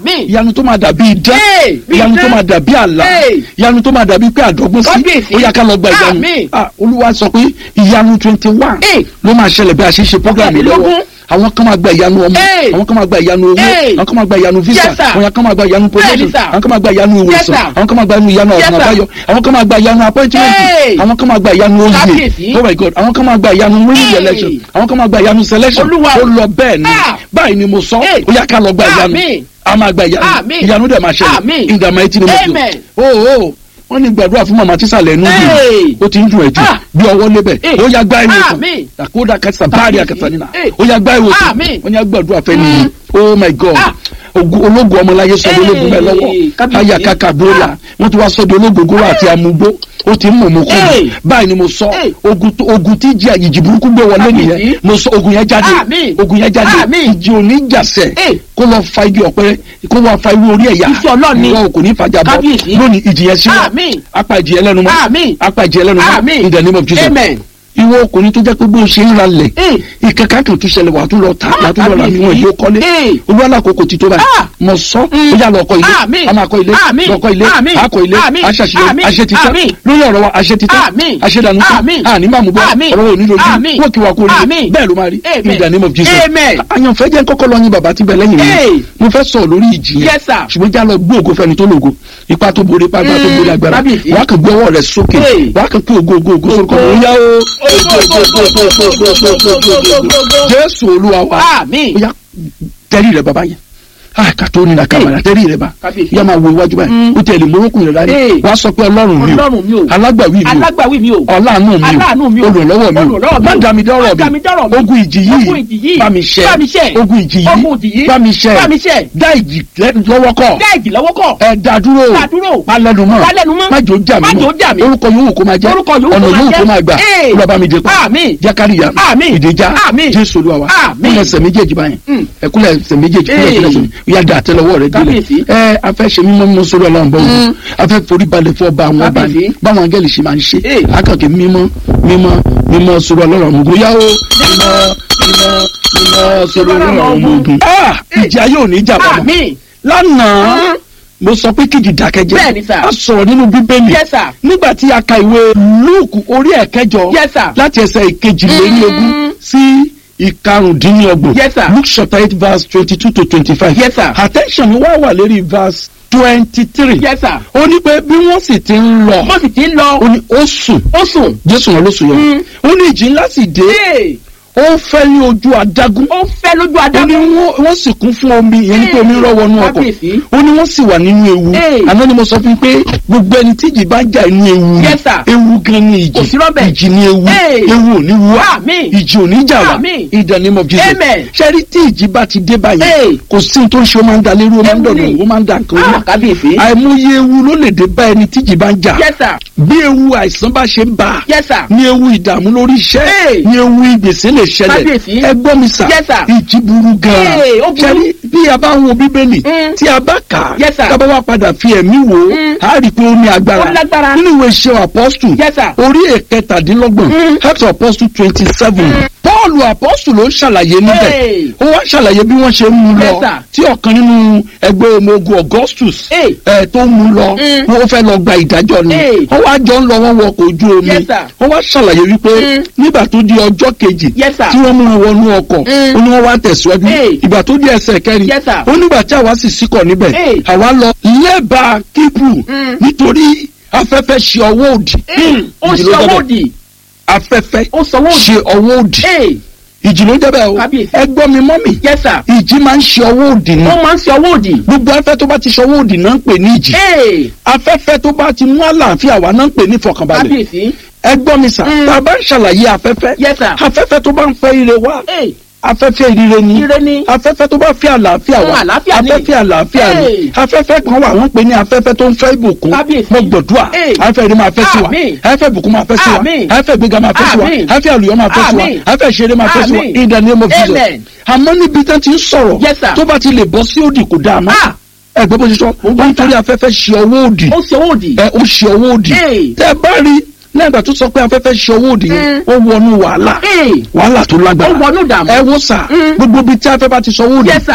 Àmín. ìyanu tó máa dàbí idán Hey, bí ìyanu tó idán. máa dàbí àlá Hey. ìyanu tó máa dàbí pé àdọ́gbọ́n sí Kábíyèsí. ó yá ká lọ gba ìyanu Àmín. Ah, olúwa sọ pé ìyanu twenty one Hey. ló máa ṣẹlẹ̀ bí a ṣe ṣe program yìí lọ́wọ́ Mọ́kànlélógún. àwọn kan máa gba ìyanu ọmọ Hey. àwọn kan máa gba ìyanu owó Hey. àwọn kan máa gba ìyanu visa Yes, sir. àwọn kan máa gba ìyanu promotion Bẹ́ẹ̀ni, sir. àwọn kan máa gba ìyanu Yes, ìwòsàn sir. àwọn kan máa gba ìyanu Yes, ọ̀nà sir. àbáyọ àwọn kan máa gba ìyanu appointment Hey. àwọn kan máa gba ìyanu oyè Kábíyèsí. oh my god àwọn kan máa gba ìyanu winning Hey. election àwọn kan máa gba ìyanu selection Olúwa. ó lọ bẹ́ẹ̀ ni Ah. báyìí ni mo sọ Hey. ó yá ká lọ gba ìyanu Àmín. a máa gba ìyanu Àmín. ìyanu dẹ̀ máa ṣẹlẹ̀ Àmín. in the mighty name of Jesus Amen. oh oh wọ́n ní gbàdúrà fún màmá tísàlẹ̀ ẹnu Hey. dùn ó ti ń dùn ẹ̀ jù Ah. bí ọwọ́ lébẹ̀ Hey. ó yá gbá ìwòsàn Àmín. àkódà kẹsà báàrí Kábíyèsí. àkẹsà nínà Hey. ó yá gbá ìwòsàn Àmín. wọ́n ní agbàdúrà fẹ́ nìyí oh my god Ah. ogun ológun ọmọláyé sọdọ Hey. ológun mẹ lọ́wọ́ Kábíyèsí. aya kaka bóla Ah. wọ́n ti wá sọdọ ológogoro àti amúgbó ó ti ń mú mú kú Hey. báyìí ni mo sọ Hey. ogun tó- ogun tí jí àyíjì burúkú gbé wọlé Kábíyèsí. nìyẹn mo sọ ogun yẹn jáde Àmín. ogun yẹn jáde Àmín. ìjì òní jàsẹ Hey. kó lọ fa igi ọ̀pẹ kó wá fa irú orí ẹ̀yà Iṣẹ́ Ọlọ́run ni. ìwọ kò ní fàjà bọ Kábíyèsí. lónìí ìjì yẹn sí wa Àmín. apá ìjì yẹn lẹ́nu mọ́ Àmín. apá ìjì yẹn lẹ́nu mọ́ Àmín. in the name of Jesus Amen. ìwọ ọkùnrin tó jẹ́ pé bó ṣe ń ralẹ̀ Hey. ìkẹ́kẹ́ kan tún ṣẹlẹ̀ wà á tún lọ ta wà á tún lọ ra Kábíyèsí. níwọ̀n ìjó kọ́lé Hey. olúwa lákòókò ti tó báyìí Ah. mọ̀ sọ́ Mm. ó yà lọ ọkọ̀ ilé Àmín. a máa kọ́ ilé Àmín. lọ́kọ́ ilé Àmín. akọ̀ ilé Àmín. aṣàṣeyọrí Àmín. aṣetitán Àmín. lórí ọ̀rọ̀ wa aṣetitán Àmín. aṣedànù tán Àmín. àní máa mú bọ́ Àmín. ọ̀rọ̀ òní lójú Àmín. wọ́ọ̀kì wa kò rí Àmín. bẹ́ẹ̀ ló máa rí Amen. in the name of Jesus Amen. àyànfẹ́ jẹ́ kọ́kọ́ lọ yin bàbá tí bẹ lẹ́yìn Hey. mi mo fẹ́ sọ lórí ìjì yẹn Yes, sir. ṣùgbọ́n já lọ gbé ògo fẹ́ni tó lògo ipa tó borí ipa tó borí agbára Kábíyèsí. wàá kàn gbé ọwọ́ rẹ̀ sókè Hey. wàá kàn pé ògo ògo ògo sórúkọ Ògo. mi ó yá o Jésù. jésù olúwa wa Àmín. ó yá tẹ́rí rẹ bàbá yẹn ah kàtó ní na kàmàrà tẹ́rí rẹ bá Kábíyèsí. yá máa wo iwájú báyìí Mm. ó tẹ̀lé morókùn rẹ dání Hey. wàá sọ pé ọlọ́run mi Ọlọ́run mi o o. alágbàwí mi o Alágbàwí mi o. ọláàánú Aláàánú mi mi o o. olùrànlọ́wọ́ mi o Olùrànlọ́wọ́ mi má o. dá mi dọ́rọ̀ Má dá mi dọ́rọ̀ mi mi. ogun ìjì Ogun ìjì yìí yìí. bá mi ṣẹ́ Bá mi ṣẹ́. ogun ìjì Ogun ìjì yìí yìí. bá mi ṣẹ́ Bá mi ṣẹ́. dá ìjì lọ́wọ́ kọ́ Dá ìjì lọ́wọ́ kọ̀. ẹ dá dúró Dá dúró. má lẹ́nu mọ́ Má lẹ́nu mọ́. má jò já mi Má jò já mi. orúkọ yòówù kó máa jẹ́ Orúkọ yòówù kó ọ̀nà máa yòówù jẹ́. kó máa gbà Hey. olúwa bá mi dé pa Àmín. jákàríyà Àmín. ìdèjà Àmín. jésù olúwa wa Àmín. kúnlẹ̀ ẹsẹ̀ méjèèjì báyìí Mm. ẹ̀kúnlẹ̀ ẹsẹ̀ méjèèjì kúnlẹ̀ Hey. ẹsẹ̀ méjèèjì ìyá dà àtẹ́lẹwọ́ rẹ̀ Kábíyèsí. ẹ afẹ́ ṣe mímọ́ mímọ́ sórí ọlọ́run bọ́ wọn afẹ́ forí balẹ̀ fún ọba àwọn ọba ni Kábíyèsí. báwọn angẹ́lì ṣe máa ń ṣe Hey. akànkè mímọ́ mímọ́ mímọ́ sórí ọlọ́run ọmọ ogun yáwó mímọ́ mímọ́ mímọ́ sórí ọlọ́run ọmọ ogun. Ah, ìjà yóò ní ìjà bàbá Àmín. lánàá Mm. mo sọ pé kíjì dákẹ́jẹ́ Bẹ́ẹ̀ni, sir. a sọ̀rọ̀ nínú bíbélì Yes, sir. nígbà tí a ka ìwé lúùkù orí ẹ̀kẹjọ Yes, sir. láti ẹsẹ̀ ìkejìlélógún Mm. sí ìkarùndínlọ́gbọ̀n Yes, sir. luke chapter eight verse twenty-two to twenty-five Yes, sir. attention mi wá wà lérí verse twenty-three Yes, sir. ó ní pé bí wọ́n sì ti ń lọ Mo sì ti ń lọ. ó ní ó sùn Ó sùn. jésù wọn ló sùn yọ Mm. ó ní ìjì ńlá sì dé Ee. ó fẹ́ ní ojú adágún Ó fẹ́ lójú ó ní adágún. wọ́n wọ́n sì kún fún omi ìyẹn ní pé omi rọ́ wọnú ọkọ̀ Kábíyèsí. ó ní wọ́n sì wà nínú ewu Hey. àná ni mo sọ fún yín pé gbogbo ẹni tí ìjì bá jà inú ewu ni Yes, sir. ewu gan ni ìjì Kò sí rọ́bẹ̀. ìjì ni ewu Hey. ewu ò ní wú wá Àmín. ìjì ò ní jà wá Àmín. in the name of Jesus Amen. ṣẹ́rí tí ìjì bá ti dé báyìí Hey. kò sí ní tó ń ṣe ó máa ń da lérú ó máa ń Ewu dọ̀dọ̀ ni. ó máa ń da nǹkan Ah, ó kábíyèsí. àìmọye ewu ló lè dé bá ẹni tí ìjì bá ń jà Yes, sir. bí ewu àìsàn bá ṣe ń bá a Yes, sir. ní ewu ìdààmú lórí iṣẹ́ Hey. ní ewu ìgbésẹ̀ lè ṣẹlẹ̀ Kábíyèsí. ẹ gbọ́ mi sà Yes, sir. ìjì burú gan-an Hey, ó burú. ṣẹ́rí bí a bá ń wo bíbélì Mm. tí a bá kà á Yes, sir. tá a bá wá padà fi ẹ̀mí wò ó Mm. a rí i pé ó ní agbára Ó lágbára. nínú ìwé iṣẹ́ apọ́stù Yes, sir. orí ẹ̀kẹtàdínlọ́gbọ̀n Mm. Acts of Apostle twenty seven Pọ́ọ̀lù apọ́stù ló ń ṣàlàyé níbẹ̀ Hey. ó wá ṣàlàyé bí wọ́n ṣe ń mú Yes, lọ sir. tí ọ̀kan nínú ẹgbẹ́ ọmọ ogun Augustus Hey. ẹ̀ tó ń mú lọ Mm. wọ́n fẹ́ lọ gba ìdájọ́ ni Hey. wọ́n wá jọ ń lọ wọ́n wọkọ̀ ojú omi Yes, sir. wọ́n wá ṣàlàyé wípé Mm. nígbà tó di ọjọ́ kejì Yes, sir. tí wọ́n mú wọn wọnú ọkọ̀ Mm. ó ní wọ́n wá tẹ̀síwájú Hey. ìgbà tó di ẹsẹ̀ kẹrin Yes, sir. ó nígbà tí àwa sì síkọ̀ níbẹ̀ Hey. àwa lọ lẹ́bàá kíbrù Mm. nítorí afẹ́fẹ́ ṣe ọwọ́ òdì Ee. Ó Ìjì ló sọ jẹ́ owó bẹ́ẹ̀. dì. afẹ́fẹ́ Ó sọ owó dì. ṣe ọwọ́ òdì Ee. ìjì ló jẹ́ bẹ́ẹ̀ o Kábíyèsí. ẹ gbọ́ mi mọ́ mi Yes, sir. ìjì máa ń ṣe ọwọ́ òdì ni Ó máa ń sọ owó dì. gbogbo afẹ́ tó bá ti ṣe ọwọ́ òdì náà ń pè ní ìjì Ee. afẹ́fẹ́ tó bá ti mú àlàáfíà wá náà ń pè ní ìfọ̀kànbalẹ̀ Kábíyèsí. ẹ gbọ́ mi sà Mm. tá a bá ń ṣàlàyé afẹ́fẹ́ Yes, sir. afẹ́fẹ́ tó bá ń fẹ́ ire wá Ee. afẹ́fẹ́ ìrire ni Ire ni. afẹ́fẹ́ tó bá fẹ́ àlàáfíà Mm, wá àlàáfíà ni. afẹ́fẹ́ àlàáfíà ni Hey. afẹ́fẹ́ kan wà wọ́n pè ní afẹ́fẹ́ tó ń fẹ́ ìbùkún Kábíyèsí. mo gbọ̀dúà Hey. afẹ́fẹ́ ìrìn máa fẹ́ sí wa Àmín. afẹ́fẹ́ ìbùkún máa fẹ́ sí wa Àmín. afẹ́fẹ́ ìgbéga máa fẹ́ sí wa Àmín. afẹ́fẹ́ àlùyọ máa fẹ́ sí wa Àmín. afẹ́fẹ́ ìṣeré máa fẹ́ sí wa Àmín. in the name of Jesus Amen. àmọ́ níbi tán ti ń sọ̀rọ̀ Yes, sir. tó bá ti lè bọ́ sí òdì kò dáa mọ́ Ah. ẹgbẹ́ bó ṣe sọ wọ́n nítorí afẹ́fẹ́ ṣe ọwọ́ òdì Ó sọ owó dì. ẹ ó ṣe ọwọ́ òdì Hey. tẹ́ ẹ bá rí lẹ́yìn ìgbà tó sọ pé afẹ́fẹ́ ṣe ọwọ́ òdì yẹn ó wọnú wàhálà Ee. wàhálà tó lágbára Ó wọnú ìdààmú. ẹ wo sà Mm. gbogbo ibi tí afẹ́ bá ti sọ owó òdì Yes, sir.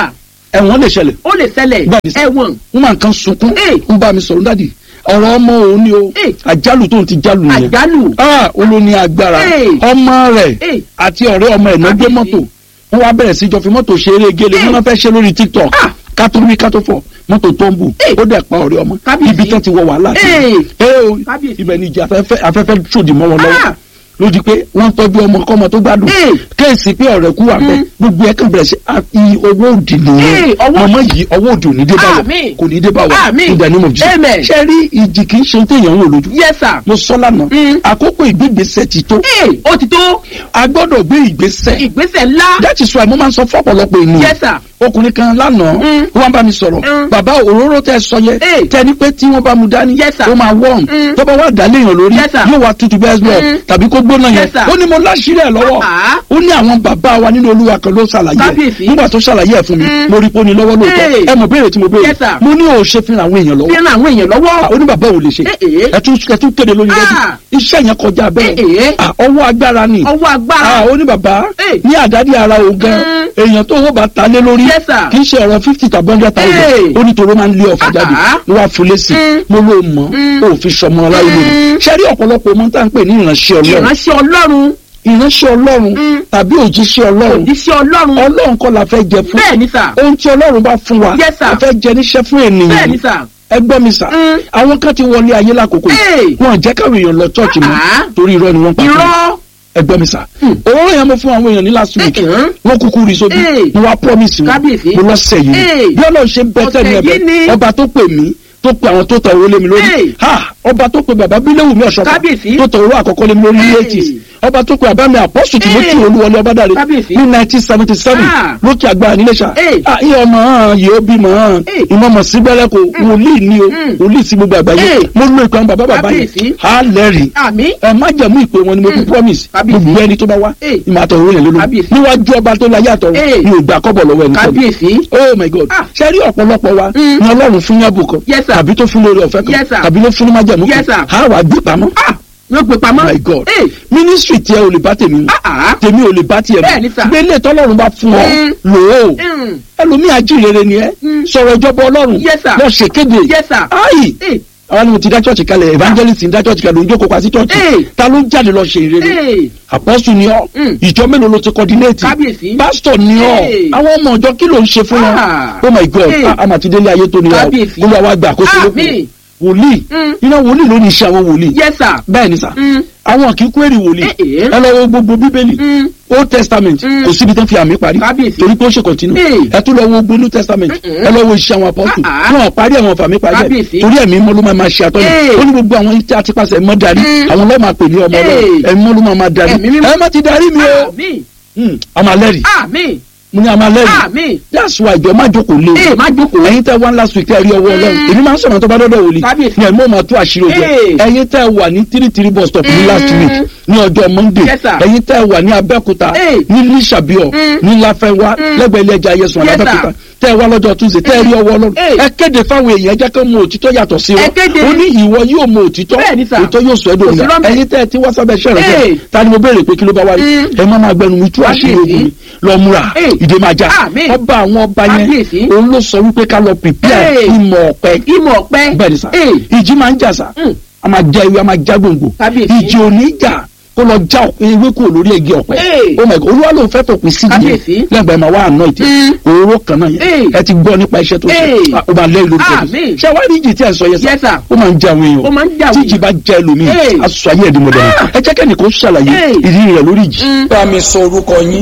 ẹ̀wọ̀n lè ṣẹlẹ̀ ó lè ṣẹlẹ̀ Bẹ́ẹ̀ni sà. ẹ̀wọ̀n wọ́n máa ń kan sunkún Ee. ń bá mi sọ̀rọ̀ dádì ọ̀rọ̀ ọmọ òun ni o Ee. àjálù tóun ti jálù nìyẹn àjálù ah olóní agbára Ee. ọmọ rẹ̀ Ee. àti ọ̀rẹ́ ọmọ ẹ̀ náà gbé Kábíyèsí. mọ́tò wọ́n wá bẹ̀rẹ̀ sí jọ fi mọ́tò ṣeré gele Ee. wọ́n náà fẹ́ ṣe lórí tiktok Ah. kátó rí kátó fọ̀ mọ́tò tó ń bù Ee. ó dẹ̀ pa ọ̀rẹ́ ọmọ Kábíyèsí. ibi tán ti wọ wàhálà sí Ee. ee o Kábíyèsí. ibẹ̀ ni ìjà afẹ́fẹ́ afẹ́fẹ́ ṣòdì mọ́ wọn lọ́wọ́ Ah. lójú pé wọ́n tọ́jú ọmọ kọ́mọ tó gbádùn Ee. kéèsì pé ọ̀rẹ́ kú wà bẹ́ẹ̀ gbogbo ẹ̀ kàn bẹ̀rẹ̀ sí àti owó òdì nìyẹn Ee, ọwọ́- mọ̀mọ́ yìí owó òdì ò ní dé báwọ̀ Àmín. kò ní dé báwọ̀ Àmín. in the name of Jesus Amen. ṣe rí ìjì kì í ṣe téèyàn ń wò lójú yes sir mo sọ lánàá Mm. àkókò ìgbégbèsè ti tó ee ó ti tó a gbọ́dọ̀ gbé ìgbésẹ̀ ìgbésẹ̀ ńlá that is why mo máa ń sọ fọ́pọ̀lọpọ̀ ènìyàn yes sir ọkùnrin kan lánàá Mm. wọ́n bá mi sọ̀rọ̀ Mm. bàbá òróró tẹ sọ yẹ Hey. tẹni pé tí wọ́n bá mu dání Yes, sir. ó máa wọ́ọ̀m Mm. tó bá wà dálé èèyàn lórí Yes, sir. yóò wá tutù bẹ́ẹ̀ lọ Mm. tàbí kó gbóná yẹn Yes, sir. ó ní mo láṣìírí ẹ̀ lọ́wọ́ Ah. ó ní àwọn bàbá wa nínú olúwa kan ló ṣàlàyé ẹ̀ Kábíyèsí. nígbà tó ṣàlàyé ẹ̀ fún mi Mm. mo rí pé ó ní lọ́wọ́ lóòótọ́ Hey. ẹ mọ̀ béèrè tí mo béèrè Yes, sir. mo ní ò ṣe fi ràn àwọn èèyàn lọ́wọ́ fi ran àwọn èèyàn lọ́wọ́ ó ní bàbá ò lè ṣe Eh, eh. ẹ tún ẹ tún kéde lórí rẹ́dí Ah. iṣẹ́ yẹn kọjá Eh, bẹ́ẹ̀ eh. Ah, ọwọ́ agbára ni ọwọ́ agbára ah ó ní bàbá Eh. ní àdádì ara òun gan Mm. èèyàn tó owó bá ta lé lórí Yes, sir. kì í ṣe ọ̀rọ̀ fifty tàbí hundred thousand Eh. ó ní tòró máa ń lé ọ̀fà Ah, jáde ah. ló wá fún lẹ́sìn Mm. mo ló mọ̀ Mm. ó fi sọmọ aláyé lórí Mm. ṣe rí ọ̀pọ̀lọpọ̀ ọmọ tá à ń pè ní ìránṣẹ́ ọlọ́run ìránṣẹ́ ọlọ́run ìránṣẹ́ ọlọ́run Mm. tàbí òjíṣẹ́ ọlọ́run òjíṣẹ́ ọlọ́run ọlọ́run kọ́ la fẹ́ jẹ fún bẹ́ẹ̀ ni sà ohun tí ọlọ́run bá fún wa Yes, sir. la fẹ́ jẹ níṣẹ́ fún bẹ́ẹ̀ ènìyàn ni sà ẹ gbọ́ mi sà Mm. àwọn kan ti wọlé ayé lákòókò Hey. yìí wọn jẹ́ káwọn èèyàn lọ chọ́ọ̀chì mọ́ Ah. torí irọ́ ni wọ́n pa fún wọn irọ́ ẹ gbọ́ mi sà Hmm. òróró yẹn mo fún àwọn èèyàn ní last week Eh, eh. wọ́n kúkú rí sójú Eh. mo wá promise wọn Kábíyèsí. mo lọ́sẹ̀ yìí Eh. ni bí ọlọ́run ṣe bẹ́tẹ̀ ní Ọ̀sẹ̀ ẹ̀bẹ̀ yìí ni. ọba tó pè mí tó pe àwọn tó tẹ owó lé mi lórí Eh. ha ọba tó pe bàbá bíléwù mi ọ̀ṣọ́fà Kábíyèsí. tó tẹ owó àkọ́kọ́ lé mi lórí ní Eh. eighties ọba tó pe bàbá mi àpọ́sù tí mo Eh. ti olúwọlé ọbádàre Kábíyèsí. ní nineteen seventy seven Ah. lókè àgbà níléṣà Eh. ah iye ọmọ hàn yìí ó bímọ hàn Eh. ìmọ̀mọ̀ sí gbẹ́rẹ́ kò wòlíì ni o Mm. wòlíì sí gbogbo àgbáyé Eh. mo lo ìpè àwọn bàbá bàbá yẹn Kábíyèsí. á lẹ́rìí àmì ẹ má jẹ̀mú ìpè wọn ni mo fi Mm. promise Kábíyèsí. gbogbo ẹni tó bá wá Eh. ìmọ̀ àtọ̀ òun yẹn lórí Kábíyèsí. níwájú ọba tó láyé àtọ̀ Eh. mi ò gbà kọ́bọ̀ lọ́wọ́ ẹni sọ́dọ̀ kábíyèsí oh my god Ah. ṣe rí ọ̀pọ̀lọpọ̀ wa Mm. ni ọlọ́run fún yàbù kan Yes, sir. tàbí tó fún lórí ọ̀fẹ́ kan Yes, sir. tàbí ló fún ní májẹ̀mú Yes, sir. kan á wà gbé pamọ́ ah yóò gbé pamọ́ my god Eh, ministry tiẹ̀ ò lè bá tèmi mu ah ah tèmi ò lè bá tiẹ̀ Bẹ́ẹ̀ ni, sir. mu gbélé tọ́lọ́run bá fún ọ Mm. lò ó Mm. ẹlòmíì ajíhìnrere ni ẹ Mm. sọ̀rọ̀ ìjọba ọlọ́run Yes, sir. lọ ṣèkéde Yes, sir. ayi Eh, àwọn ni mo ti dá church kalẹ̀ evangelist ń dá church kalẹ̀ òun jókòó pa sí church Eh. ta ló ń jáde lọ ṣe ìrere eh, apọ́sù ni ọ́ Mm. ìjọ mélòó ló ti coordinate Kábíyèsí. pásítọ̀ ni ọ́ Hey. àwọn ọmọ ọjọ́ kí ló ń ṣe fún wọn Ah. oh my god Hey. a- a máa ti délé ayé tó nira o Kábíyèsí. olúwa wa gbà àkóso lókun Àmín. wòlíì Mm. iná wòlíì ló ní iṣẹ́ àwọn wòlíì yes sir bẹ́ẹ̀ ni sà Mm. àwọn kì í kú èrè wòlíì Eh, eh. ẹ lọ wo gbogbo bíbélì Mm. old testament Mm. kò síbi tán fi àmì parí Kábíyèsí. torí pé ó ṣe continue Hey. ẹ tún lọ wo gbogbo new testament Mm-mm. ẹ lọ wo iṣẹ́ àwọn apọ́sù Ah, ah. wọn parí àwọn fàmì parí ẹ̀ Kábíyèsí. torí ẹ̀mí mọ́ ló máa máa ṣe àtọ́nà Hey. ó ní gbogbo àwọn tí a ti pàṣẹ mọ́ darí Mm. àwọn lọ́ọ́ máa pè ní ọmọ Hey. ọlọ́run ẹ̀mí mọ́ ló máa máa darí Ẹ̀mí mímọ́. ẹ má ti darí mi o àmì Hmm, a máa lẹ́rìí àmì mo ní a máa lẹ́rìí àmì that's why ìjọ má jókòó lé ee o má jókòó ẹ̀yin tẹ́ wá last week tẹ́ rí ọwọ́ ọlọ́run Mm. èmi máa ń sọ̀rọ̀ tó bá dọ́dọ̀ wòlíì Kábíyèsí. ní ẹ̀mí ò máa tú àṣírí ojú ẹ̀ Hey. ẹ̀yin tẹ́ wà ní three three bus stop ní Mm. last week ní ọjọ́ monday Yes, sir. ẹ̀yin tẹ́ wà ní abẹ́òkúta Hey. ní lísàbíọ̀ Mm. ní láfẹ́wá Mm. lẹ́gbẹ̀ẹ́ ilé ẹja ayẹsùn Yes, sir. abẹ́òkúta tẹ́ wá lọ́jọ́ tuesday tẹ́ rí ọwọ́ ọlọ́run Hey. ẹ kéde fáwọn èèyàn ẹ jẹ́ kí wọ́n mọ òtítọ́ yàtọ̀ sí Ẹ wọn kéde. ó ní ìwọ yóò mọ òtítọ́ Bẹ́ẹ̀ ni, sir. òtítọ́ yóò sọ ẹ́ Kò sí dòmìnira rọ́mbẹ́. ẹ̀yin tẹ́ ti wá sábẹ́ ṣẹ̀rẹ̀ Hey. fẹ́ ta ni mo béèrè pé kí ló bá wáyé Mm. ẹ má máa gbẹnu mi tú àṣírí Kábíyèsí. ogun mi lọ múra Hey. ìdè máa já Àmín. ọba àwọn ọba yẹn Kábíyèsí. òun ló sọ wípé ká lọ prepare Hey. ìmọ̀ ọ̀pẹ ìmọ̀ ọ̀pẹ bẹ́ẹ̀ ni sà ee ìjì máa ń jà sà Mm. a máa já ewé a máa já gbòǹgbò Kábíyèsí. ìjì ò ní jà kó lọ já ewé kúrò lórí igi ọ̀pẹ Hey. oh my god olúwa ló fẹ́ fòpin sí Kábíyèsí. yẹn lẹ́gbẹ̀ẹ́ máa wá àná ìtì Mm. òróró kan náà Hey. yẹn ẹ ti gbọ́ nípa iṣẹ́ tó ṣe Hey. Ah, ó máa lẹ́yìn lórúkọ Àmín. ṣé wàá rí ìjì tí ẹ̀ ń sọ yẹn Yes, sir. ó máa ń já àwọn èèyàn Ó máa ń já àwọn tí ìjì èèyàn. bá já ẹlòmíì Hey. a sọ ayé ẹ̀dín mọ̀dẹ́rẹ́ Ah. ẹ jẹ́ kẹ́ni kó ṣàlàyé Hey. ìdí rẹ̀ lórí ìjì. Mm. bá mi sọ orúkọ yín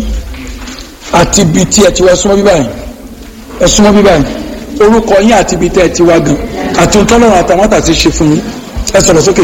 àti ibi tí ẹ ti wá súnmọ́ bíbá yìí ẹ súnmọ́ bíbá yìí orúkọ yín àti ibi tí ẹ ti wá gan àti òtọ́lọ́run àtàwọn àtàtì ṣe fún yín ẹ sọ̀rọ̀ sókè.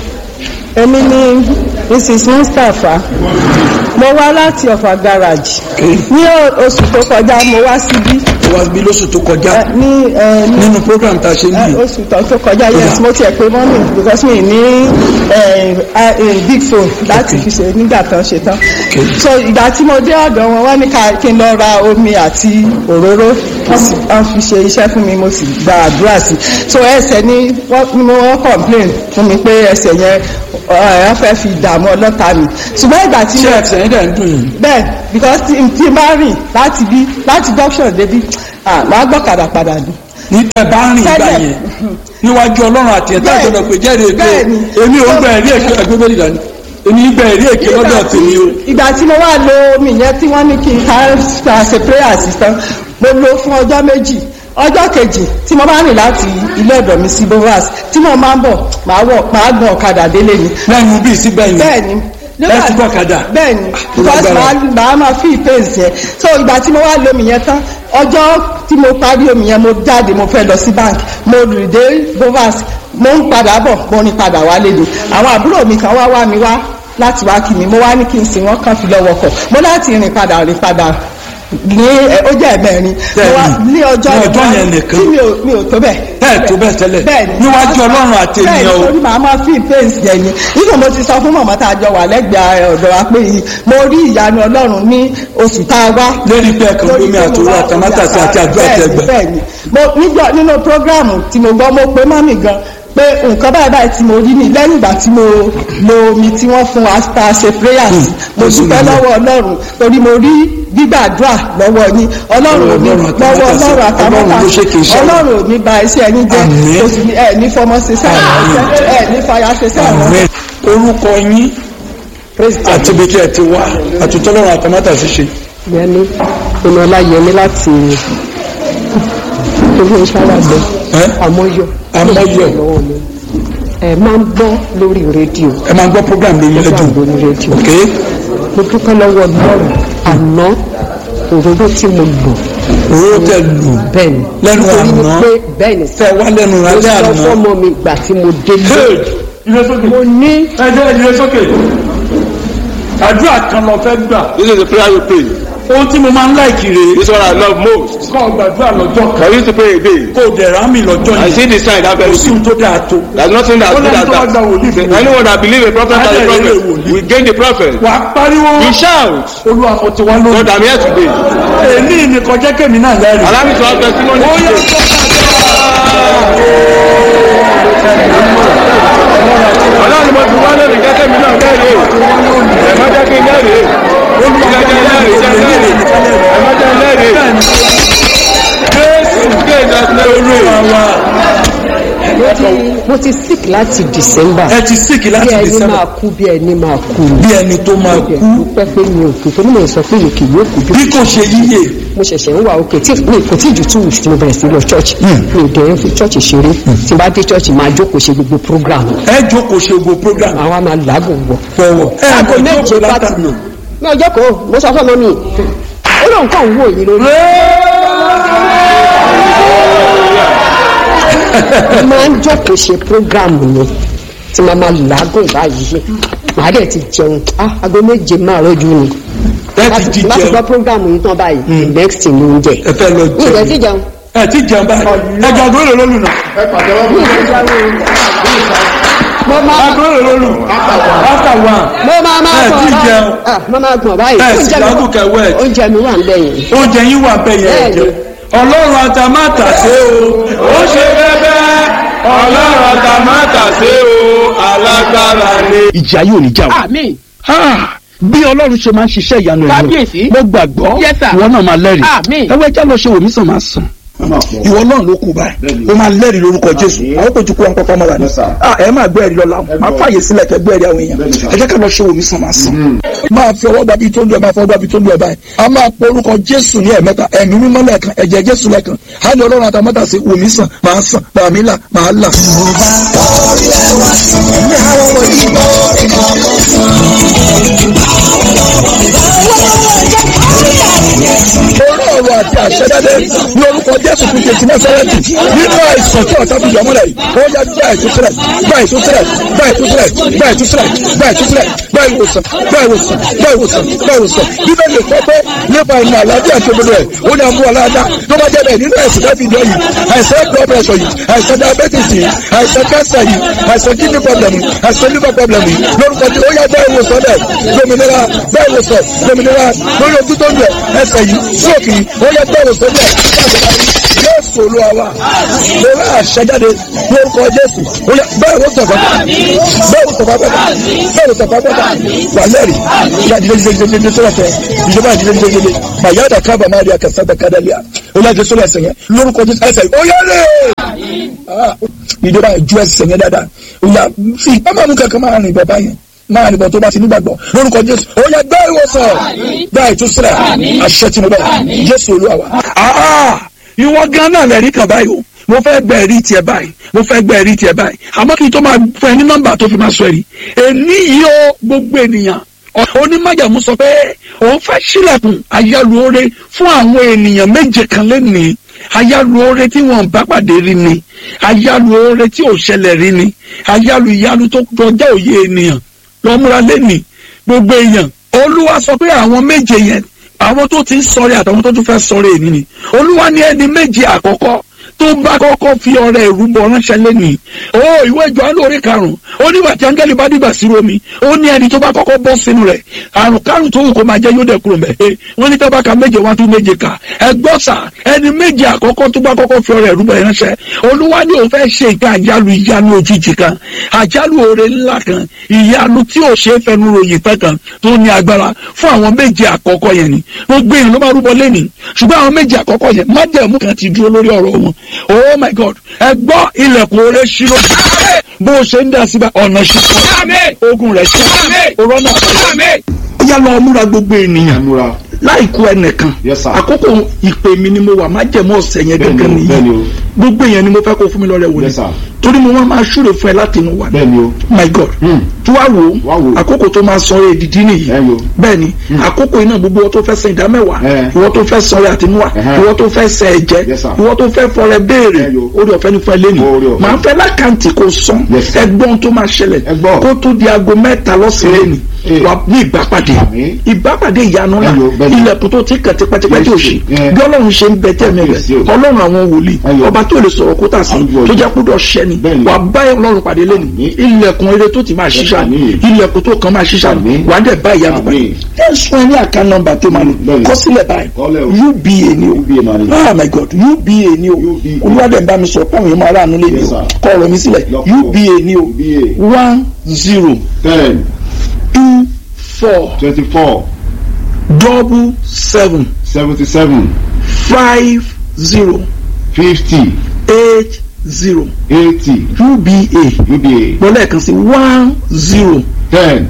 èmi ni mrs mustapha mo wá láti ọ̀fà garage Okay. ní o- oṣù tó kọjá mo wá síbí ó wá bí lóṣù tó kọjá ẹ, ní ẹ, ní nínú program tá a ṣe ń ẹ, bì oṣù tó tó kọjá yes mo tiẹ̀ pé mọ́mì because mi ní ẹ, ẹ, ẹ, big phone láti fi ṣe nígbà tán ṣe tán Okay. so ìgbà tí mo dé ọ̀dọ̀ wọn wọ́n ní ká kí n lọ ra omi àti òróró wọ́n sì wọ́n fi ṣe iṣẹ́ fún mi mo sì gba àdúrà sí so ẹsẹ̀ ni wọ́n ni mo wọ́n complain fún mi pé ẹsẹ̀ yẹn ẹ fẹ́ fi dààmú ọlọ́ta mi ṣùgbọ́n ìgbà tí ṣé mo ẹsẹ̀ yín dẹ̀ ń dùn yín bẹ́ẹ̀ because tí tí n bá rìn láti bí láti junction débi à máa gbọ́kadà padà ni. ní tẹ bá rìn ìgbà Tẹ́lẹ̀. yẹn níwájú ọlọ́run àti ẹ̀ta Bẹ́ẹ̀. ìjọba pé jẹ́rìí èké Bẹ́ẹ̀ni. èmi ò gbà ẹ̀rí èké ẹgbẹ́ bẹ́ẹ̀ dání èmi gbà ẹ̀rí èké lọ́dọ̀ tèmi o. ìgbà tí mo wá lo omi yẹn tí wọ́n ní kí n ká ká ṣe prayer assistant mo lo fún ọjọ́ méjì ọjọ́ kejì tí mo bá rìn láti ilé ọ̀dọ̀ mi sí bovas tí mo máa ń bọ̀ máa wọ̀ máa gbọ́n ọ̀kadà délé ni lẹ́nu bíi síbẹ̀ yẹn bẹ́ẹ̀ni ẹ ti gbọ́ ọ̀kadà? bẹ́ẹ̀ni because lágbára. màá màá máa fi pains yẹn so ìgbà tí mo wá lo omi yẹn tán ọjọ́ tí mo parí omi yẹn mo jáde mo fẹ́ lọ sí bank mo rìn dé bovas mo ń padà bọ̀ mo rìn padà wálé ni àwọn àbúrò mi kan wá wá mi wá láti wá kí mi mo wá ní kí n sìn wọ́n kàn fi lọ́wọ́ kọ̀ mo láti rìn padà rìn padà ní ẹ, ó jẹ́ ẹ̀mẹ́rin mo wá Bẹ́ẹ̀ni. ní ọjọ́ Ní ọjọ́ yẹn yẹn nìkan. tí mi ò mi ò tó bẹ́ẹ̀ bẹ́ẹ̀ tó bẹ́ẹ̀ tẹ́lẹ̀ bẹ́ẹ̀ni níwájú ọlọ́run àti ènìyàn bẹ́ẹ̀ni o torí màá máa fi pains jẹ ni nígbà mo ti sọ fún mọ̀mọ́ tá a jọ wà lẹ́gbẹ̀ẹ́ ọ̀dọ̀ wa pé yìí mo rí ìyanu ọlọ́run ní oṣù tá a wá lórí pé ẹ̀kan lórí lómi pé mo àtòrò wá àtàmátàsí àti àdúrà bẹ́ẹ̀ni, tẹgbẹ́ bẹ́ẹ̀ni mo níjọ nínú prógráàmù tí mo gbọ́ mo pe mọ́mì gan pé nǹkan báyìí báyìí tí mo rí ni lẹ́yìn ìgbà tí mo lo omi tí wọ́n fún wa tá a ṣe prayers mo ó sì dúpẹ́ rí bẹ́ẹ̀. lọ́wọ́ ọlọ́run torí mo rí gbígbàdúrà lọ́wọ́ yín ọlọ́run ò ní Ọlọ́run lọ́wọ́ àtàmátàsé. ọlọ́run Ọlọ́run ló ṣe kì í àtàmọ́tà ṣe. ọlọ́run ò ní ba iṣẹ́ ẹni jẹ́ Àmín. kò sì ní ẹ̀ ní fọmọ ṣe sẹ́yìn ẹ̀ ní fàyà ṣe sẹ́yìn Àmín. orúkọ yín àti ibi tí ẹ ti wá àti tọ́lọ́run àtàmátàsí ṣe yẹni ìnọlá yẹni láti ilé iṣẹ́ alágbẹ ẹ́ àmọyọ Àmọ́yọ̀. lọ́wọ́ mi ẹ máa ń gbọ́ lórí rédíò ẹ máa ń gbọ́ program lórí program rédíò lórí rédíò ok mo dúpẹ́ lọ́wọ́ Ọlọ́run àná òróró tí mo lò owó tẹ lù bẹ́ẹ̀ ni lẹ́nu nítorí àná pé bẹ́ẹ̀ ni tẹ wá lẹ́nu mo alẹ́ sọ àná. fọ́mọ mi ìgbà tí mo délé ilé sókè mo ní ẹjẹ ìdílé sókè àdúrà kan lọ fẹ́ gbà This is the prayer you pray. ohun tí mo máa ń láìkì rè This is what I love most. kọ́ gbàdúrà lọ́jọ́ kan I used to pray a day. kó o dẹ̀ rámì lọ́jọ́ I yìí see the sign that kò very sí ohun soon. tó dáa tó There's nothing that Ó good lẹ́nu as tó bá gba wòlíì that. fún mi. Anyone that believe a prophet as a Adé prophet ìrere wòlíì. will gain the prophet. wà á pariwo You shout. olúwa mo ti wá God, lónìí I'm here today. èmi ní kọjá kèmí náà lẹ́rìí Allow me to have testimony ó yẹ today. Ọlọ́run mo ti wá lónìí gẹ́gẹ́ mi náà lẹ́rìí. Ẹ má jẹ́ kí n lẹ́rìí. olúwa Jẹ́ kí n lẹ́rìí. Jẹ́ kí n lẹ́rìí. Ẹ má jẹ́ n lẹ́rìí. Jésù kéde olúwa wa mo ti mo ti sick láti December ẹ ti síkì bí láti ẹni December máa kú bí ẹni máa kú bí ẹni tó máa kú dúpẹ́ pé mi ò kú torí mi ò sọ pé yòókì yóò kú bí bí kò ṣe yíyè mo ṣẹ̀ṣẹ̀ ń wà òkè tí mi kò tí ju two weeks tí mo bẹ̀rẹ̀ sí lọ church mi ò dẹ̀ ń fi church ṣeré tí n bá dé church máa jókòó ṣe gbogbo program ẹ jókòó ṣe gbogbo program àwa máa làágùn wọ̀. fọwọ́ ẹ aago mọ̀ méje jókòó bá ti látàná. lò mi ò jókòó mo sọ fún ọmọ mi ó lóun kàn ń wò yín lórí. mo máa ń jókòó ṣe program ni tí màá máa làágùn báyìí màá dẹ̀ ti jẹun ah aago méje máa rọ́jú ni ẹ ti láti jí láti jẹun gbọ́ program yìí tán báyìí the next thing ló ń jẹ ẹ fẹ́ lọ mi ò dẹ̀ jẹun ti jẹun ẹ ti jẹun báyìí ẹ jẹ àgọ́ èrè lólu náà mi ò ti jẹun mo máa àgọ́ èrè lólu after one mo máa máa ẹ gbọ̀n ti báyìí jẹun ah mo máa gbọ̀n báyìí ẹ sì oúnjẹ mi lágùn kẹwẹ́ ẹ̀ oúnjẹ mi wà ń bẹ̀yìn oúnjẹ yín wà bẹ́ẹ̀ yẹn Bẹ́ẹ̀ni. jẹ ọlọ́run àtàmátàsé o ó ṣe bẹ́bẹ́ ọlọ́run àtàmátàsé o alágbára ni. ìjà yóò ní jà wá. àmín Ah, bí ọlọ́run ṣe máa ń ṣiṣẹ́ ìyanu rẹ̀ Kábíyèsí. mo gbàgbọ́ Yes, sir. ìwọ náà máa lẹ́rìí Àmín. ẹwẹ́ já lọ ṣe wòmí sàn máa sàn. ìwọ náà ló kù báyìí ó máa lẹ́rìí lórúkọ jésù àwọn kò ju kó wọn kọ́kọ́ mọ́ra ni Ah, ẹ máa gbọ́ ẹ̀rí lọ́la máa fààyè sílẹ̀ kẹ́ gbọ́ ẹ̀rí àwọn èèyàn ẹ jẹ́ ká lọ ṣe wòmí sàn máa sàn. máa fi ọwọ́ gbàbí tó ń lu ẹ̀ máa fọwọ́ gbàbí tó ń lu ẹ̀ báyìí a máa pọ orúkọ jésù ní ẹ̀mẹ́ta ẹ̀mí mímọ́ lẹ́ẹ̀kan ẹ̀jẹ̀ jésù lẹ́ẹ̀kan á ní ọlọ́run àtàmọ́tà sí wòmí sàn máa sàn bàmí là máa là. orí ọ̀rọ̀ àti àṣẹdáde ní orúkọ jésù kristi ti násárẹ́tì nínú àìsàn tí ọ̀tá fi yọ mọ́lẹ̀ yìí ó yá gbá ìtúsílẹ̀ gbá ìtúsílẹ̀ gbá ìtúsílẹ̀ gbá ìtúsílẹ̀ gbá ìtúsílẹ̀ gbá ìwòsàn gbá ìwòsàn gbá ìwòsàn gbá ìwòsàn bíbélì kọ́ pé nípa ìmọ̀ àlàáfíà tó gbọdọ̀ ẹ̀ ó ní àmú aláàdá tó bá jẹ́ bẹ́ẹ̀ nínú ẹ̀sìn láti ìdí ọ̀yìn àìsàn blood pressure yìí àìsàn diabetes yìí àìsàn cancer yìí àìsàn kidney problem yìí àìsàn liver problem yìí lórúkọ tí ó yá gbá ìwòsàn bẹ́ẹ̀ lómìnira gbá ìwòsàn lómìnira lórí ojú tó ń lẹ̀ ẹsẹ̀ yìí stroke yìí ó yá gbá ìwòsàn bẹ́ẹ̀ jésù olúwa wa lórí àṣẹjáde lórúkọ jésù ó yá bẹ́ẹ̀ ló sọ̀fà bẹ́ẹ̀ ló sọ̀fà bẹ́ẹ̀ bẹ́ẹ̀ ló sọ̀fà bẹ́ẹ̀ wà lẹ́rìí ìyá ìdílé ìdílé ìdílé tó wà fẹ́ ìjọba ìdílé ìdílé ìdílé màyà dàkàbà máa rí akẹ́sàdàkàdàlíà ó yá jésù ẹsẹ̀ yẹn lórúkọ jésù ẹsẹ̀ yẹn ó yá lè. ìjọba ìjú ẹsẹ̀ yẹn dáadáa ó yá fi ìpamọ́ kankan máa rìn bọ̀ báyẹn máa nìbọn tó bá ti nígbàgbọ́ lórúkọ jésù ó yá gbá ìwòsàn gbá ìtúsílẹ̀ àṣẹ tí mo bẹ̀ jésù olúwa wa. Ah, ìwọ gan náà lẹ́rí kan báyìí o mo fẹ́ gbẹ ẹ̀rí tiẹ̀ báyìí mo fẹ́ gbẹ ẹ̀rí tiẹ̀ báyìí àmọ́ kí n tó máa fún ẹ ní nọ́mbà tó fi máa sọ ẹ̀rí èní yìí ó gbogbo ènìyàn onímọ̀jàmú sọ pé òun fẹ́ sílẹ̀kùn ayálùore fún àwọn ènìyàn méje kan lẹ́nìí ayálùore tí wọ́n bá pàdé rí ni ayálùore tí ò ṣẹlẹ̀ rí ni ayálù ìyálù tó kọjá òye ènìyàn lọ́múra lẹ́nìí gbogbo èèyàn olúwa sọ pé àwọn méje yẹn àwọn tó ti ń sọ̀rẹ́ àtàwọn tó tún fẹ́ sọ̀rẹ́ èmi ni olúwa ní ẹni méje àkọ́kọ́ tó bá kọ́kọ́ fi ọrẹ ìrúbọ ránṣẹ́ lẹ́nìí ó ìwé ìjọ alóore karùn-ún ó nígbà tí áńgẹ́lì bá dìgbà sí romi ó ní ẹni tó bá kọ́kọ́ bọ́ sínú rẹ̀ àrùn kárùn tó wù kó máa jẹ́ yóò dẹ̀ kúrò mẹ́ wọ́n ní tọ́ba ka méje wá tún méje kà ẹgbọ́n sà ẹni méje àkọ́kọ́ tó bá kọ́kọ́ fi ọrẹ ìrúbọ ránṣẹ́ olúwa ní òun fẹ́ ṣe ìka àjálù ìyanu òjijì kan àjálù oore ńlá kan ìyanu tí ò ṣe é fẹnu ròyìn pẹ́ kan tó ní agbára fún àwọn méje àkọ́kọ́ yẹn ni gbogbo èèyàn ló máa rúbọ lẹ́nìí ṣùgbọ́n àwọn méje àkọ́kọ́ yẹn májẹ̀mú kan ti dúró lórí ọ̀rọ̀ wọn oh my god ẹ gbọ́ ilẹ̀kùn oore ṣírò bó o ṣe ń dá síbẹ̀ ọ̀nà ṣíkọ́ ogun rẹ̀ ṣí òrọ́nà ó yá lọ múra gbogbo ènìyàn múra láìkú ẹnìkan Yes, sir. àkókò ìpè mi ni mo wà májẹ̀mú ọ̀sẹ̀ yẹn Bẹ́ẹ̀ni gẹ́gẹ́ o, bẹ́ẹ̀ni nìyí o. gbogbo èèyàn ni mo fẹ́ kó fún mi lọ́rẹ̀ wò ni Yes, sir. torí mo wá máa ṣúre fún ẹ láti inú wa ni bẹ́ẹ̀ni o my god Hmm. tí wàá wò Wá ó wò ó. àkókò tó máa sọ èdìdí nìyí Ẹ yo. bẹ́ẹ̀ni àkókò iná gbogbo ìwọ tó fẹ́ san ìdá mẹ́wàá Ẹ. ìwọ tó fẹ́ sọ̀rọ̀ àtinúwà Ẹhẹ́. ìwọ tó fẹ́ sẹ ẹ̀jẹ̀ Yes, sir. ìwọ tó fẹ́ fọrẹ béèrè Ẹ yo. orí ọ̀fẹ́ ní fún ẹ lẹ́nu Oore ọ̀fẹ́. màá fẹ́ lákàntì kò sàn Yes, sir. ẹgbọ́n tó máa ṣẹlẹ̀ Ẹ gbọ́. kó tó di aago mẹ́ta lọ́sàn-án lẹ́nu Ẹ. wà ní ìbápàdé Àmín. ìbápàdé ìyanu ńlá Ẹ yo, bẹ́ẹ̀ni. ilẹ̀kùn tó ti kàn tipẹ́tipẹ́ tí ò Yes, ṣe ẹ. bí ọlọ́run ṣe ń bẹ tẹ́ẹ̀mí rẹ̀ Yes, yo. ọlọ́run àwọn wòlíì Ẹ yo. ọba tó lè sọ̀rọ̀ kó tà sí Àdúgbò tó yìí. jẹ́ kúdọ̀ ṣẹ́ni Bẹ́ẹ̀ni. wà bá ọlọ́run pàdé lẹ́nu Àmín. ilẹ̀kùn eré tó ti máa ṣiṣà Àmín. ilẹ̀kùn tó kàn máa ṣiṣà Àmín. wà á dẹ̀ bá ìyanu pàdé Àmín. ẹ sún ẹ ní àká nọ́mbà tó máa lò Bẹ́ẹ̀ni. kọ sílẹ̀ báyìí Kọ́lẹ̀ o. uba ni o UBA máa ní. oh my god uba ni o UBA. olúwadẹ̀ bá mi sọ pé àwọn èèyàn máa ráàánú lé mi Yes, o sir. kọ ọ̀rọ̀ mi sílẹ̀ Lọ́pọ̀. uba ni o UBA one zero ten two four twenty four double seven seventy seven five zero fifty eight zero eighty uba UBA mo lẹ́ẹ̀kan sí one zero ten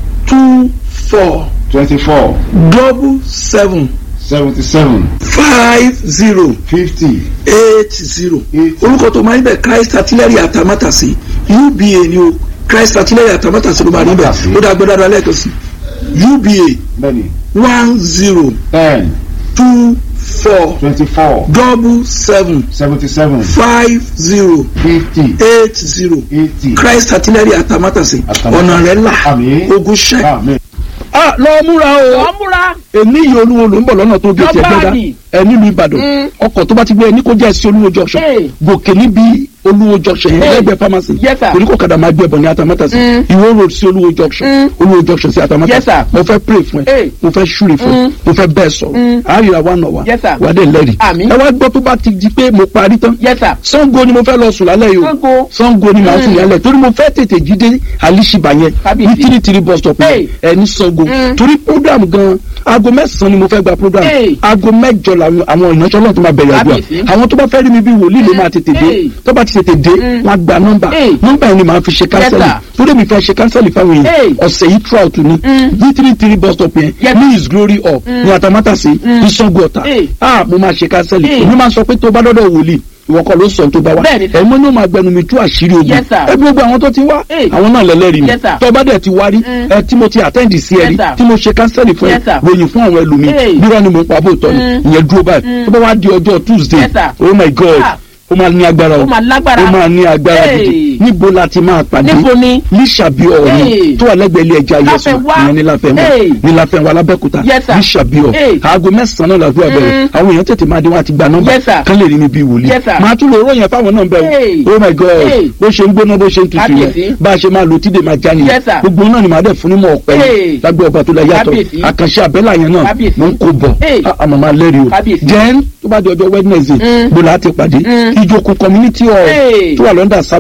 two four twenty four double seven seventy seven five zero fifty eight zero eighty orúkọ tó máa ń bẹ christ artillery atamátàsí uba ni o christ artillery atamátàsí ló máa ń bẹ Atamátàsí. ó dá gbẹdọ dá lẹ́ẹ̀kan sí uba bẹ́ẹ̀ni one zero ten two four twenty four double seven seventy seven five zero fifty eight zero eighty christ artillery atamátàsí Atamátàsí. ọ̀nà rẹ̀ là Àmín. ogun ṣẹ́. amen. ah lọ múra o wọ́n múra. èmi yìí olúwo ló ń bọ̀ lọ́nà tó gé tiẹ̀ Lọ́gbà gbẹ́dá ni. ẹ nílùú ìbàdàn ọkọ̀ tó bá ti gbé ẹ ní kó jẹ́ sí olúwo junction Hey. gòkè níbi olúwo junction yẹn Hey. lẹ́gbẹ̀ẹ́ pharmacy Yes, sir. torí kò kàdà máa gbé ẹbọ ní atamátàsí Mm. ìwó road sí olúwo junction Mm. olúwo junction sí Yes, atamátàsí sir. mo fẹ́ pray fún ẹ Hey. mo fẹ́ ṣúre fún ẹ Mm. mo fẹ́ bẹ́ẹ̀ sọ̀rọ̀ Mm. àárẹ̀ wa nà wá Yes, sir. wà á dé lẹ́rìí Àmín. ẹ wá gbọ́ tó bá ti di pé mo parí tán yes sir. sango ni mo fẹ́ lọ sùn lálẹ́ yìí o Sango. sango ni màá sùn Mm. lálẹ́ torí mo fẹ́ tètè jíde alishiba yẹn Kábíyèsí. ní tiri tiri bus stop yẹn Hey. ẹ ní sango Mm. torí program gan aago mẹ́sàn-án ni mo fẹ́ gba program Hey. aago mẹ́jọ làwọn àwọn ìránṣẹ́ náà tó máa bẹ̀rẹ̀ àdúrà Kábíyèsí. àwọn tó bá fẹ́ rí mi bí wòlíì ló máa tètè dé Hey. tó bá ti tètè dé Mm. wọ́n á gba nọ́mbà Hey. nọ́mbà yẹn ni màá fi ṣe kánsẹ́lì sir. torí mi fẹ́ ṣe kánsẹ́lì fáwọn Hey. èèyàn ọ̀sẹ̀ yìí trout ni Mm. ní tiri tiri bus stop yẹn Yes. ní his glory up ní atamátàsí ní sango ọ̀tà Hey. ah mo máa ṣe kánsẹ́lì Hey. èmi máa sọ pé tó bá dọ́dọ̀ wòlíì ìwọ kọ́ ló sọ tó bá wá Bẹ́ẹ̀ni, sir. ẹ̀mọ́ ni ó máa gbẹnu mi tú àṣírí ogun Yes, sir. ẹbí gbogbo àwọn tó ti wá Hey. àwọn náà lẹ́lẹ́rìí mi Yes, sir. tó bá dẹ̀ ti wá rí Mm. ẹ tí mo ti àtẹ́ǹdì sí ẹ Yes, rí sir. tí mo ṣe kánsẹ́lì fún ẹ Yes, sir. ròyìn fún àwọn ẹlòmíì Hey. nírọ̀ ni mo ń pa bóòtọ́ ni Mm. ìyẹn dúró báyìí Mm. tó bá wá di ọjọ́ tuesday Yes, sir. oh my god Ah. ó máa ní agbára o Ó máa lágbára. ó máa ní agbára Hey. gidi níbo la ti máa pàdé Níbo ni? lísàbí ọ̀ọ́ni Hey. tó wà lẹ́gbẹ̀ẹ́ ilé ẹja yẹsùn Láfẹnwá. ìyẹn ní láfẹnwá Hey. ní láfẹnwá lábẹ́kúta Yes, sir. lísàbí ọ̀ Hey. aago mẹ́sàn-án náà làdúrà bẹ̀rẹ̀ Mm. àwọn èèyàn tètè máa dé wọn àti gba nọ́mbà Yes, sir. kán lè rí mi bí wòlíì Yes, sir. máa tún lè ròyìn fáwọn náà bẹ́ẹ̀ Hey. oh my god Hey. bó ṣe ń gbóná bó ṣe ń tutù Kábíyèsí. yẹn bá a ṣe máa lo tíde máa já nìyẹn Yes, sir. gbogbo náà ni màá dẹ̀ fún ní mọ̀ ọ̀pẹ Hey. lágbé ọba tó la yàtọ̀ Kábíyèsí. àkànṣe àbẹ́là yẹn náà Kábíyèsí. mo ń kó bọ̀ Hey. àmọ́ máa lẹ́rìí o Kábíyèsí. then tó bá di ọjọ́ wednesday Mm. gbọ́dọ̀ á ti pàdé Mm. ìjókòó community hall Hey. tó wà lọ́ndà sábò bridge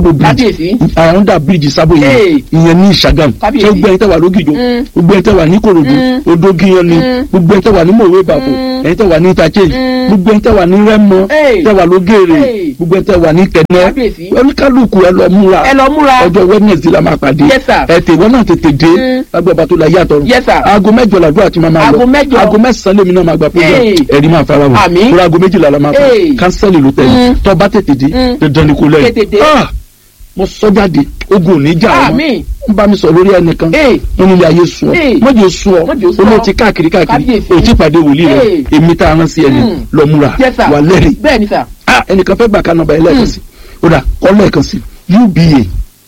kábíyèsí. àwọn dà bíríìjì sábò yẹn Hey. ìyẹn ní ìṣàgàm Kábíyèsí. ṣé gbogbo ẹ̀yin tẹ́ wà lógìjò Mm. gbogbo ẹ̀yin tẹ́ wà ní korodu Mm. odógiyàn ni Mm. gbogbo ẹ̀yin tẹ́ wà ní mòwe bàbò Mm. ẹ̀yin tẹ́ wà ní interchange Mm. gbogbo ẹ̀yin tẹ́ wà ní rẹ́mọ Hey. tẹ́ wà lógèrè Hey. gbogbo ẹ̀yin tẹ́ wà ní kẹ̀nẹ́ Kábíyèsí. oníkálukú ẹ lọ múra ẹ lọ múra. ọjọ́ wednesday la máa pàdé Yes, sir. ẹ tèwọ́ náà tètè dé Mm. lágbàbà tó la yàtọ̀ Yes, sir. aago mẹ́jọ làdúrà tí máa máa lọ Aago mẹ́jọ. aago mẹ́sàn-án lèmi náà máa gba program Hey. ẹ̀rí máa fara wọn Àmín. kúrò aago méjìlá la máa fà Hey. kánsẹ́lì ló tẹ̀lé Mm. tọ́ bá tètè dé Mm. dandan ni kò lẹ́yìn Tètè dé. Ah! mo sọ jáde ogun ò ní jà ọ́ Àmín. ń bá mi sọ lórí ẹnìkan Hey. wọn nílé ayé sun ọ Hey. mọ̀jẹ̀ sun ọ Mọ́jẹ̀ sun ọ. olóò ti káàkiri káàkiri Kábíyèsí. o ti pàdé wòlíì rẹ Hey. èmi tá a rán sí ẹni Mm. lọ múra Yes, sir. wà lẹ́rìí bẹ́ẹ̀ ni sà. ah ẹnìkan fẹ́ gbà ká nọ́mbà ẹlẹ́ẹ̀kan sí ó dà kọ́ lẹ́ẹ̀kan sí uba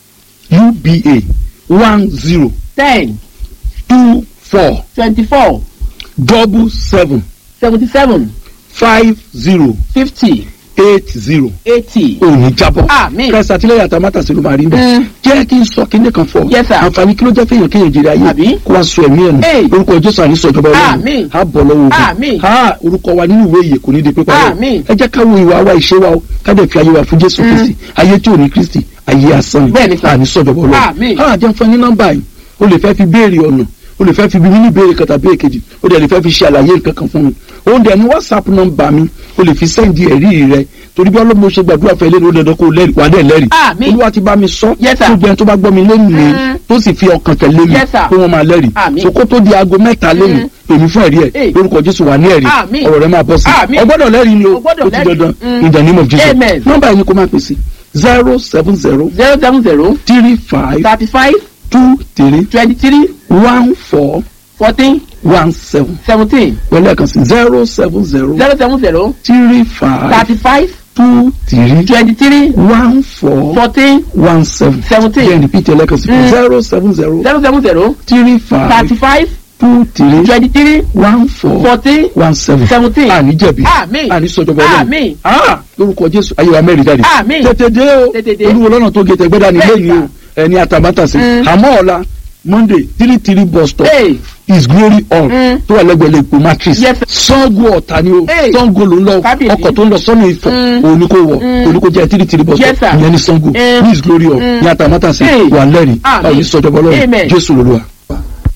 uba one zero ten two four twenty-four double seven seventy-seven five zero fifty eight zero eighty. òní jábọ̀ Àmín. kẹsà àtìlẹyìn àtàmátà sí ló máa rí ń bẹ Mm. jẹ́ kí n sọ kíní kan fọ Yes, sir. àǹfààní kí ló jẹ́ fẹ́yàn kéèyàn jèrè ayé Àbí? kó wá sọ ẹ̀mí ẹ̀ nù Hey. orúkọ jésù àní sọjọba Àmín. á bọ̀ lọ́wọ́ Àmín. ogun á orúkọ wa nínú ìwé ìyè kò ní di pípa rẹ̀ Àmín. ẹ jẹ́ ká wo ìwà wa ìṣe wa o ká dẹ̀ fi ayé wa fún jésù kristi ayé tí ò ní kristi ayé asán ni Bẹ́ẹ̀ ni, sir. àní sọjọba Àmín. ọlọ́run á jẹ́ fún ẹ ní nọ́mbà yìí o lè fẹ́ fi béèrè ọ̀nà o lè fẹ́ fi bí mi ní béèrè kan tàbí èkejì o dẹ̀ lè fẹ́ fi ṣe àlàyé nǹkan kan fún mi òun dẹ̀ ní whatsapp nọ́mbà mi o lè fi sẹ́ndì ẹ̀rí rẹ torí bí ọlọ́mọ ṣe gbàdúrà fẹ́ lé ní dandan kó lẹ́rìí wà á dẹ̀ lẹ́rìí Àmín. olúwa ti bá mi sọ Yes, sir. gbogbo ẹni tó bá gbọ́ mi lẹ́nu mi Mm. tó sì fi ọkàn tẹ̀lé mi Yes, sir. pé wọ́n máa lẹ́rìí Àmín. so kó tó di aago mẹ́ta lẹ́nu Mm. èmi fún ẹ̀rí ẹ̀ Hey. lórúkọ jésù wà ní ẹ̀rí Àmín. ọ̀rọ̀ rẹ máa bọ́ sí Àmín. i ọgbọ́dọ̀ lẹ́rìí ni o O gbọ́dọ̀ ó ti lẹ́rìí. dandan Mm. in the name of jesus Amen. nọ́mbà yìí ni kó máa pèsè zero seven zero zero seven zero three five thirty-five two three twenty-three one four fourteen one seven seventeen pẹ̀lú ẹ̀kan sí zero seven zero zero seven zero three five thirty-five two three twenty-three one four fourteen one seven seventeen then repeat ẹlẹ́kan sí Mm. zero seven zero zero seven zero three five thirty-five two three twenty-three one four fourteen one seven seventeen. àní jẹ̀bi Àmín. àní sọjọba ọlọ́run Àmín. ah lórúkọ jésù ayé wa mẹ́rin jáde Àmín. tètè dé o Tètè dé. olúwo lọ́nà tó gé tẹ̀gbẹ́dá ní Bẹ́ẹ̀ lẹ́yìn o ẹni àtàmátàsí Mm. àmọ́ ọ̀la monday three three bus stop Hey. is glory hall Mm. tó wà lẹ́gbẹ̀ẹ́ lẹ́kọ̀ọ́ matrix Yes, sir. sango ọ̀tá ni o Hey. sango ló ń lọ Kábíyèsí. ọkọ̀ tó ń lọ sọ́nà ìfọ̀ Mm. òun ni kò wọ̀ Mm. òun ni kò jẹ́ three three bus Yes, stop sir. ìyẹn ní sango Mm. ní is glory hall Mm. ní àtàmátàsí Hey. wà lẹ́rìí Àmín. báwo ní sọjọba ọlọ́run Amen. jésù lolúwa.